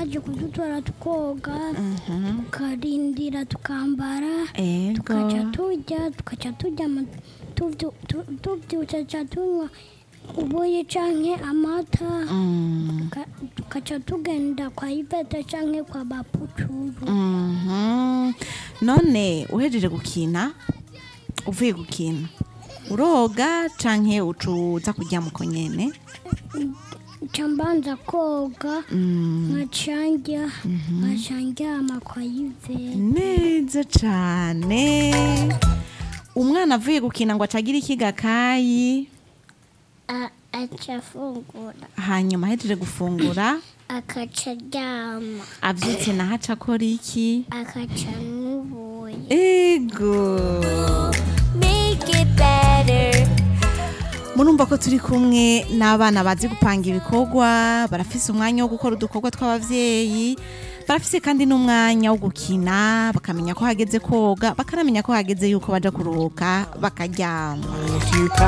baje kudutora tukoga tukarindira tukambara tukaca ego turya tukaca turyama tuvyu- tu- tuvyutse ca tunywa ubuyi canke amata Mm, Tuka- tukaca tugenda kwa ivete canke kwa baputuru mhm. none uhejeje gukina uvuye gukina uroga canke ucuza kurya muko nyene ca mbanza koga Mm, nkacanjya nkaca ndyama kwa ivete neza cane umwana avuye gukina ngo acagira ikigakayi aca afungura hanyuma ahejeje gufungura akaca aryama avyutse naho aca akora iki akaca n'ubuye ego make it better murumva ko turi kumwe n'abana bazi gupanga ibikorwa barafise umwanya wo gukora udukorwa tw'abavyeyi barafise kandi n'umwanya wo gukina bakamenya ko hageze koga bakanamenya ko hageze yuko baja kuruhuka bakaryama If you